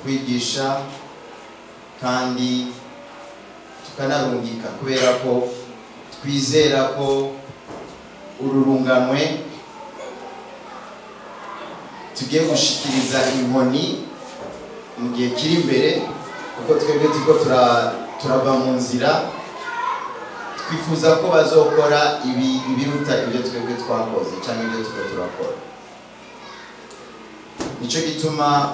kwigisha kandi tukanarungika kubera ko twizera ko uru runganwe tugiye gushikiriza inkoni mu gihe kiri imbere kuko twebwe turiko tura- turava mu nzira twifuza ko bazokora ibi ibiruta ibyo twebwe twakoze cyangwa ibyo turiko turakora nicyo gituma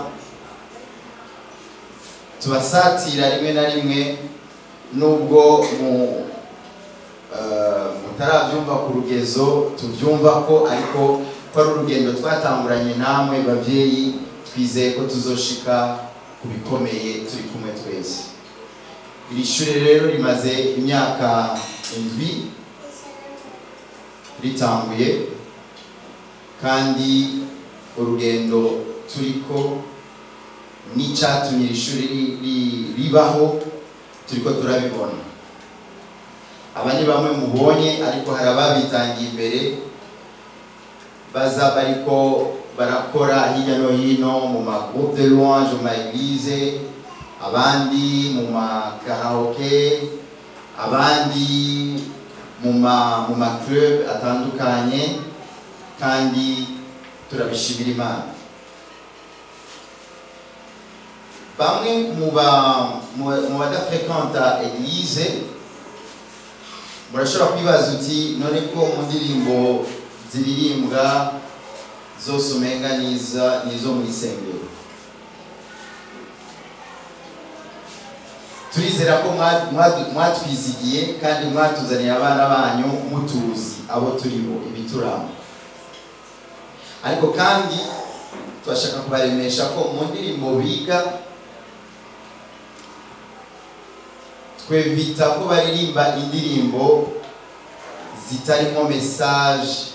tubasatira rimwe na rimwe nubwo mu eh, mutarabyumva ku rugezo tubyumva ko ariko ko ari urugendo twatanguranye namwe babyeyi twizeye ko tuzoshika ku bikomeye turi kumwe twese iri shuri rero rimaze imyaka indwi ritanguye kandi urugendo turiko n'icyatumye iri shuri ri- ri- ribaho turiko turabibona aba ni bamwe mubonye ariko hari ababitangiye imbere baza bariko barakora hirya no hino mu ma groupe de louange mu ma église abandi mu ma karaoke abandi mu ma mu ma club atandukanye kandi turabishimira imana bamwe mu ba mu mu badafrekanta eglise murashobora kwibaza uti none ko mu ndirimbo ziririmbwa zose umenga niza nizo mu isengero turizera ko mwa- mwa- mwatwizigiye kandi mwatuzaniye abana banyu mutuzi abo turibo ibituramo ariko kandi turashaka kubaremesha ko mu ndirimbo biga twevita ko baririmba indirimbo zitarimo message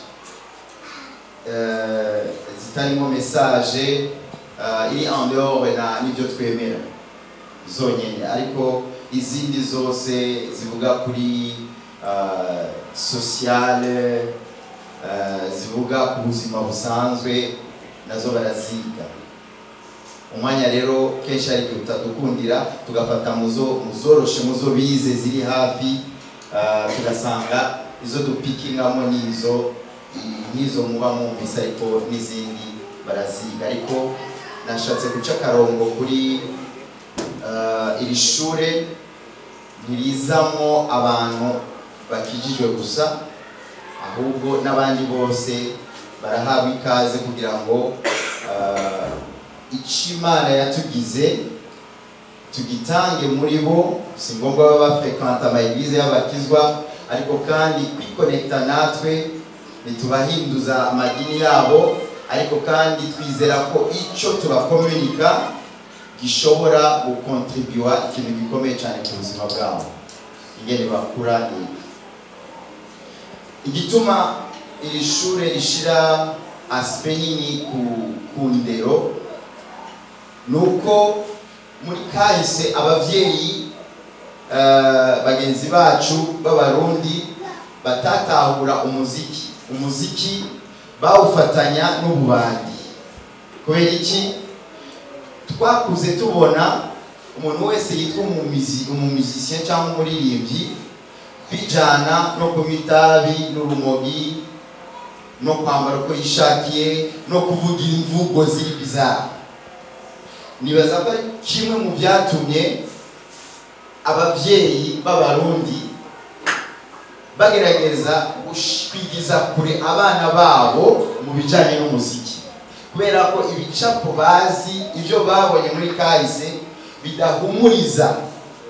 eh, zitarimo message eh, iri en dehors na n'ibyo twemera zonyine ariko izindi zose zivuga kuri eh, sociale eh, zivuga ku buzima busanzwe nazo baraziga umwanya rero kenshi ari igihe utadukundira tugafata muzo muzoroshe muzo bize ziri hafi ah, tugasanga izo dupikingamo n'izo nk'izo muba mwumvise ariko n'izindi baraziga ariko nashatse guca akarongo kuri ah, iri shure ntirizamo abantu bakijijwe gusa ahubwo n'abandi bose barahabwa ikaze kugira ngo ah, icyo imana yatugize tugitange muri bo si ngombwa baba bafrekanta amayigize y'abakizwa ariko kandi kwikonekita natwe ntitubahinduza amadini yabo ariko kandi twizera ko icyo tubakomunika gishobora gukontribuwa ikintu gikomeye cyane ku buzima bwabo ingene bakura ni igituma iri shure rishira asipe nini ku, ku ndero nuko muri kahise abavyeyi eh, bagenzi bacu b'abarundi batatahura umuziki umuziki bawufatanya n'ububandi kubera iki twakuze tubona umuntu wese yitwa umumizi umumizisien cyangwa umuririmbyi bijana no kunywa itabi n'urumogi no kwambara uko yishakiye no kuvuga imvugo ziri bizarre nibaza ko ari kimwe mu byatumye ababyeyi b'abarundi bagerageza gush- kwigiza kure abana babo mu bijyanye n'umuziki kubera ko ibicapo bazi ibyo babonye muri kahise bidahumuriza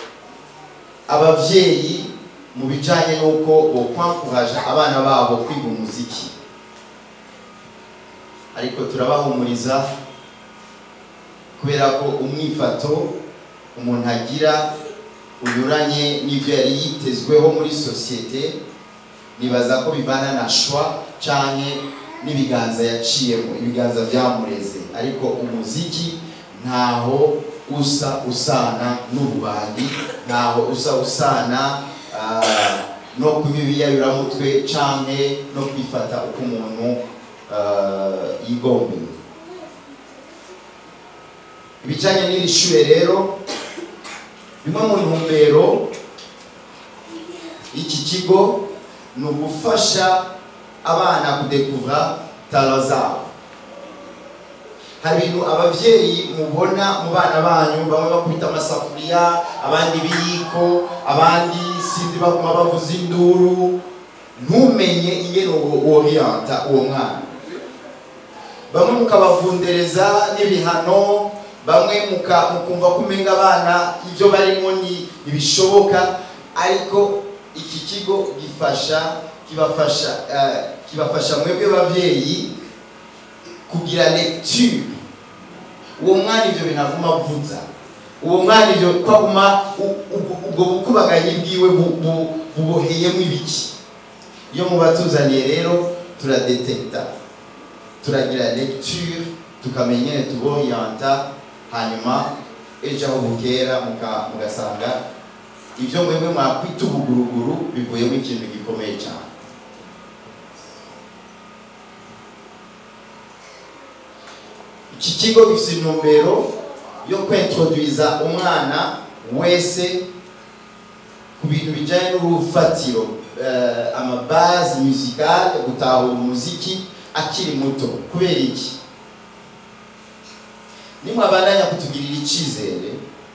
ababyeyi mu bijyanye n'uko bokwankuraje abana babo kwiga umuziki ariko turabahumuriza kubera ko umwifato umuntu agira unyuranye n'ibyo yari yitezweho muri sosiyete nibaza ko bivana na shwa canke n'ibiganza yaciyemo ibiganza byamureze ariko umuziki ntaho usa usana n'ububandi ntaho usa usana ah, no kuba ibiyayuramutwe canke no kwifata uko umuntu ah, yigombeye ibijyanye n'iri shure rero bimwe mu ntumbero y'iki kigo ni ugufasha abana kudekuvura talo zabo hari ibintu ababyeyi mubona mu bana banyu bamwe bakubita amasafuriya abandi ibiyiko abandi sinzi baguma bavuza induru ntumenye ingene woriyanta uwo mwana bamwe mukabavundereza n'ibihano bamwe muka- mukumva ko umenga abana ibyo barimo ni ntibishoboka ariko iki kigo gifasha kibafasha eh, kibafasha mwebwe babyeyi kugira lecture uwo mwana ibyo bintu avuma avuza uwo mwana ibyo kwaguma u- u- ubwo bukubaganyi bwiwe bu- bu- buboheyemo ibiki iyo mubatuzaniye rero turadetekta turagira lecture tukamenya ingene tuboriyanta hanyuma ejo aho bukera muka- mugasanga ibyo mwebwe mwakwita ubuguruguru bivuyemo ikintu gikomeye cyane iki kigo gifite intumbero yo kwintroduiza umwana wese ku bintu bijyanye n'urufatiro eh, amabazi musicale gutahura umuziki akiri muto kubera iki nimwabandanya kutugirira icyizere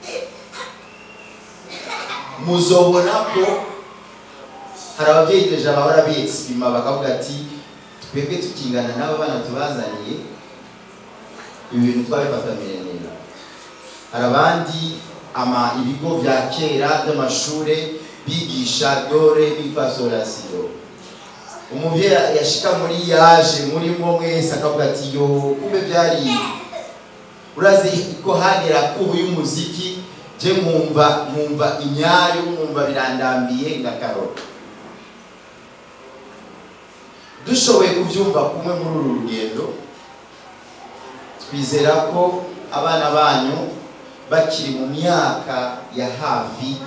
muzobona ko hari ababyeyi deja bahora biyexprima bakavuga ati twebwe tukingana n'abo bana tubazaniye ibi bintu twabifataniye neza hari abandi ama ibigo bya kera by'amashure bigisha dore bifasorasiyo umubyeyi yashika muri yaje murimo mwese akavuga ati yo kumbe byari urazi ko hagera kubu y'umuziki je nkumva nkumva inyayo nkumva birandambiye ngakarora dushoboye kubyumva kumwe muri uru rugendo twizera ko abana banyu bakiri mu myaka ya hafi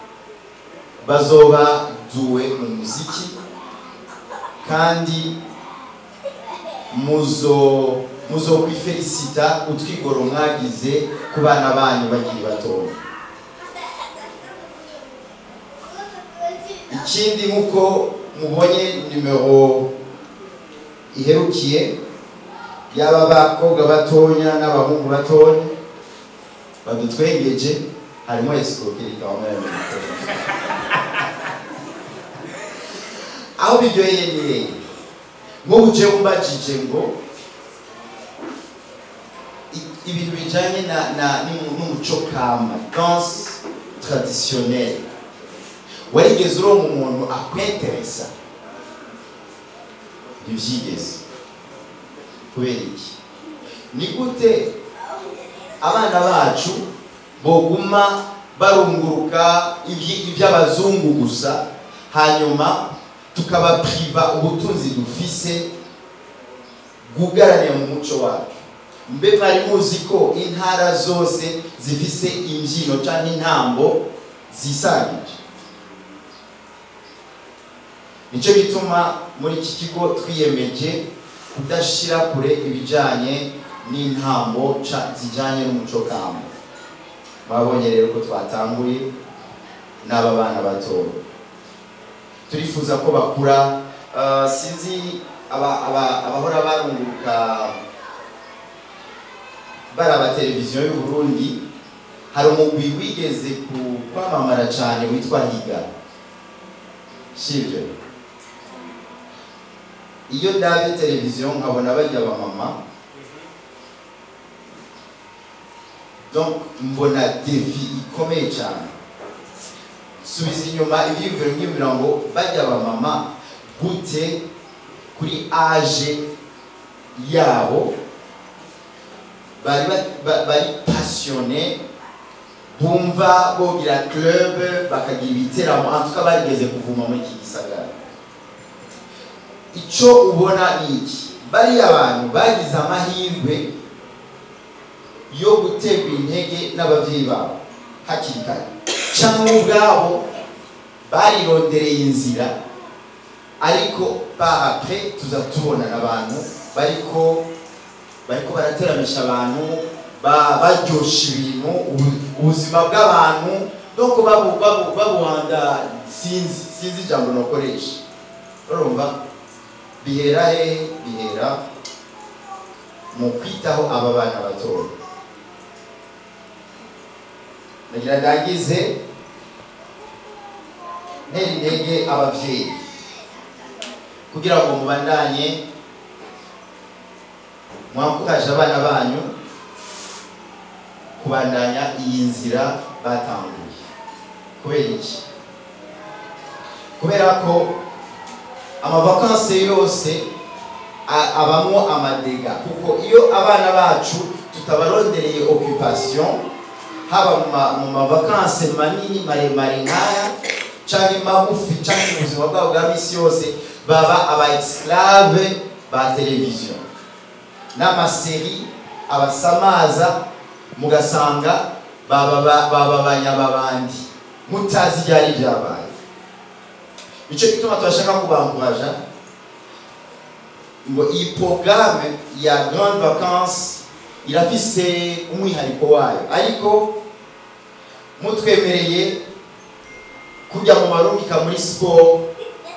bazoba duwe mu muziki kandi muzo muzo kwifelicita utwigoro mwagize ku bana banyu bakiri batoya ikindi nk'uko mubonye nimero iherukiye yaba abakobwa batonya n'abahungu batonya badutwengeje harimo escroquerie quand même aho biryoheye ni hehe nk'ubu jewe umbajije ngo i- ibintu bijanye na na n'umu- n'umuco kama danse traditionnelle warigeze uronka umuntu akweteresa ntibyigeze kubera iki ni gute abana bacu boguma barunguruka ibyi- iby'abazungu gusa hanyuma tukabapriva ubutunzi dufise bwugaraniye mu muco wacu mbe mwari muzi ko intara zose zifise imbyino cyangwa intambo zisangije nicyo gituma muri iki kigo twiyemeje kudashira kure ibijyanye n'intambo ca- zijyanye n'umuco kamba mwabonye rero ko twatanguye n'aba bana batoya turifuza ko bakura ah, sinzi aba- aba- abahora barunguruka baraba televiziyo y'u Burundi hari umugwi wigeze ku- kwamamara cyane witwa higa sibyo iyo ndabye televiziyo nkabona bajya abamama donc mbona defi ikomeye cyane subiza inyuma ibyiyumviro byiyumvira ngo bajya abamama gute kuri age yabo bari ba- ba- bari passionné bumva bogira club bakagira ibiteramo en tout cas barigeze kuvuma muri iki gisagara icyo ubona ni iki bariya bantu bagize amahirwe yo guterwa intege n'ababyeyi babo hakiri kare cyangwa ubwabo barirondereye inzira ariko par après tuza tubona abantu bariko bariko barateramisha abantu ba- baryosha ibintu ubu- ubuzima bw'abantu doko babu- babu- babuhanda sinzi sinzi ijambo nokoresha urumva bihera he bihera mu kwitaho aba bana batoya nagira ndangize ntera intege ababyeyi kugira ngo mubandanye mwakuraje abana banyu kubandanya iyi nzira batanguye kubera iki kubera ko amavakanse yose a- abamo amadega kuko iyo abana bacu tutabarondereye occupation haba mu ma- mu mavakanse manini maremare nk'aya canke magufi canke mu buzima bwabo bwa misi yose baba aba esclave ba televiziyo n'amaseri abasamaza mugasanga baba ba- baba banyababandi mutazi ibyari byabaye nicyo gituma turashaka kubanguraja ngo iyi porogaramu ya grande vacance irafise umwihariko wayo ariko mutwemereye kujya mu barungika muri siporo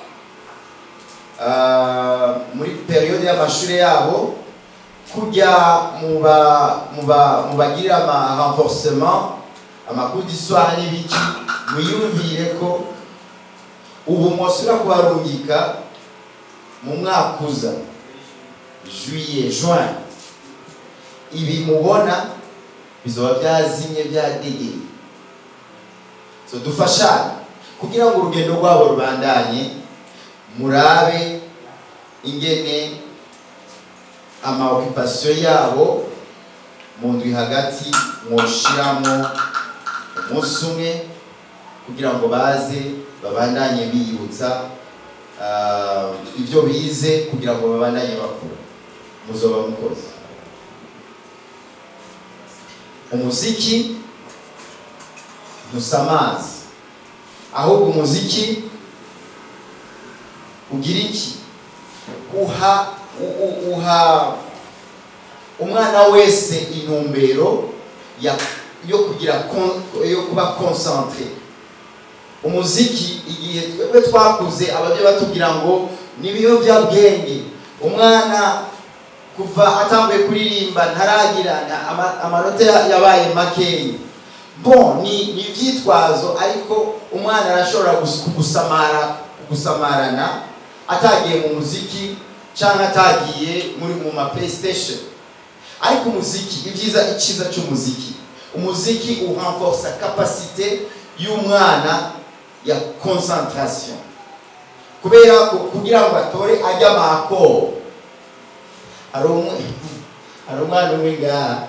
ah, muri periyode y'amashuri yabo kujya mu ba- mu ba- mu bagirira ama renforcement amakuru d'histoire n'ibiki mwiyumvire ko ubu mwosubira kubarungika mu mwaka uza juillet juin ibi mubona bizoba byazimye byadegeye so dufashanye kugira ngo urugendo rwabo rubandanye murabe ingene amaokupasiyo yabo mu ndwi hagati mwoshiramo umunsi umwe kugira ngo baze babandanye biyibutsa ah, ibyo bize kugira ngo babandanye bakura muzoba mukoze umuziki ntusamazi ahubwo umuziki ugira iki uha u- u- uha umwana wese intumbero ya- yo kugira kon- yo kuba concentre umuziki igihe twebwe twakuze ababyeyi batubwira ngo ni ibiyobyabwenge umwana kuva atanguye kuririmba ntaragira na- ama- amanota ya- yabaye makeya bon ni ni ibyitwazo ariko umwana arashobora gus- gusamara gusamarana atagiye mu muziki cyangwa atagiye muri mu ma playstation ariko umuziki ibyiza icyiza cy'umuziki umuziki urenforce capacité y'umwana ya concentration kubera ko kugira ngo atore ajya amakoro hari umwe hari umwana umwe ngaha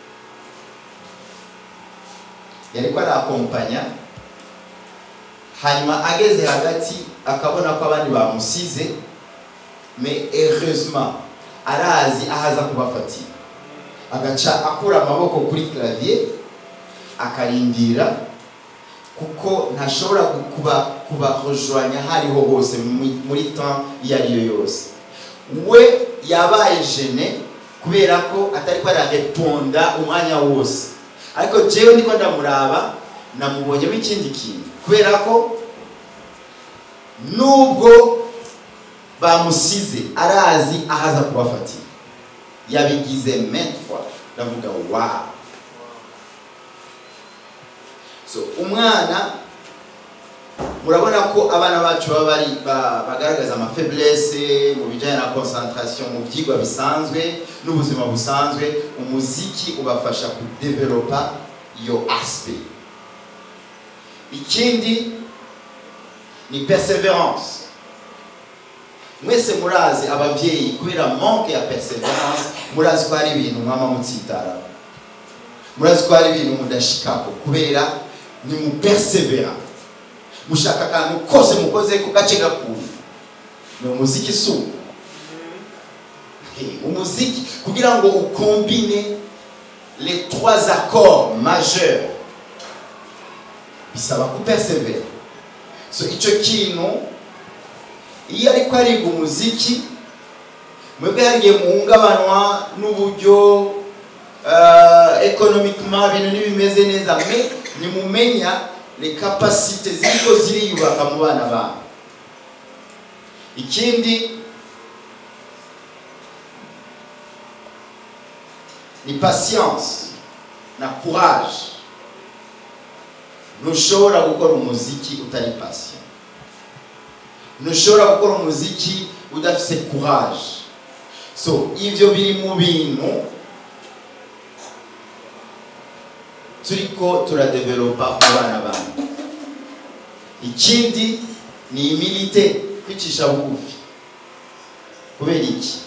yariko arakompanya hanyuma ageze hagati akabona ko abandi bamusize mais heureusement arazi aho aza kubafatira agaca akura amaboko kuri clavier akarindira kuko ntashobora kuba kubahojwanya hariho hose mu- muri temps iyo ari yo yose we yabaye jene kubera ko atari ko arareponda umwanya wose ariko jewe ndiko ndamuraba namubonyemo ikindi kintu kubera ko nubwo bamusize arazi aho aza kubafatira yabigize maintes fois ndavuga wow so umwana murabona ko abana bacu baba bari ba- bagaragaza amafaiblesse mu bijyanye na concentration mu byigwa bisanzwe n'ubuzima busanzwe umuziki ubafasha kudevelopa iyo aspect ikindi ni perseverance mwese murazi ababyeyi kubera manque ya perseverance murazi ko hari ibintu mwama mutsitara murazi ko hari ibintu mudashikako kubera ni mu persevera mushaka akantu kose mukoze ku gace gakuye ni umuziki suko umuziki kugira ngo ukombine les trois accords majeurs bisaba kupersevera so icyo kintu iyo ariko ariga umuziki mwebwe harigihe muhungabanwa n'uburyo eh, uh, economiquement ibintu ntibimeze neza me nimumenya les capacités ziriko ziriyubaka mu bana banyu ikindi ni patience na courage ntushobora gukora umuziki utari patient ntushobora gukora umuziki udafise courage so ivyo biri mu bintu turiko turadevelopa mu bana banyu ikindi ni imilite kwicisha bugufi kubera iki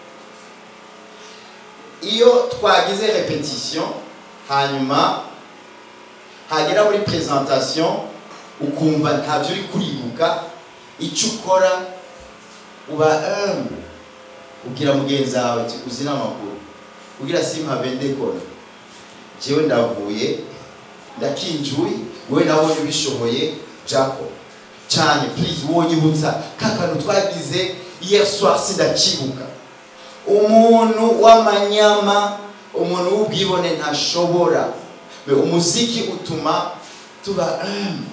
iyo twagize repetition hanyuma hagera muri presentation ukumva ntavyo uri kuribuka icyo ukora uba humble ubwira mugenzi wawe uti uzi n'amakuru ubwira simpave ndekora jewe ndavuye ndakinjuye wowe nabonye ubishoboye jako cyane please wonyibutsa ka kantu twagize hier soir sindakibuka umuntu w'amanyama umuntu w'ubwibone ntashobora Me umuziki utuma tuba humble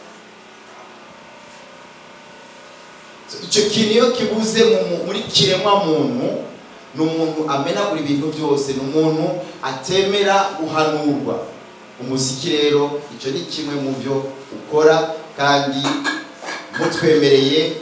icyo kintu iyo kibuze mu- muri kiremwa muntu ni umuntu amenagura ibintu byose ni umuntu atemera guhanurwa umuziki rero icyo ni kimwe mu byo ukora kandi mutwemereye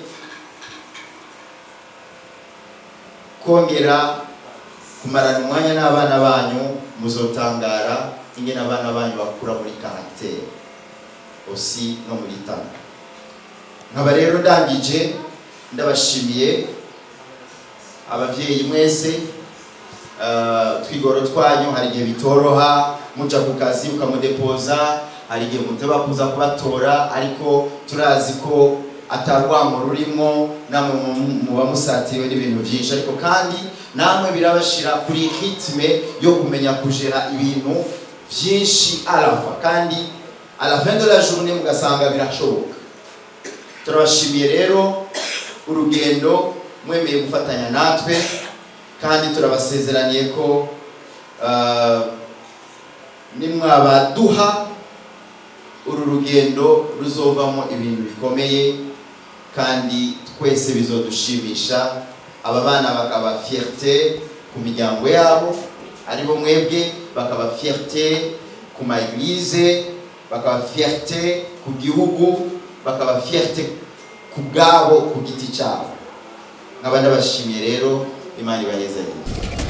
kongera kumarana umwanya n'abana banyu muzotangara ingene abana banyu bakura muri karagiteri osi no muri tana nkaba rero ndangije ndabashimiye ababyeyi mwese uh, twigoro twanyu hari igihe bitoroha muja ku kazi ukamudepoza hari igihe muteba kuza kubatora ariko turazi ko atarwamo rurimo namwe mu- muba musatiriwe n'ibintu byinshi ariko kandi namwe birabashira kuri ritme yo kumenya kujera ibintu byinshi arafa kandi à la fin de la journée mugasanga birashoboka turabashimiye rero urugendo mwemeye gufatanya natwe kandi turabasezeraniye ko uh, nimwabaduha uru rugendo ruzovamo ibintu bikomeye kandi twese bizodushimisha aba bana bakaba fierté ku miryango yabo aribo mwebwe bakaba fierté ku ma eglise bakaba fierté ku gihugu bakaba fierté ku bwabo ku giti cyabo nkaba ndabashimiye rero imana ibahezagire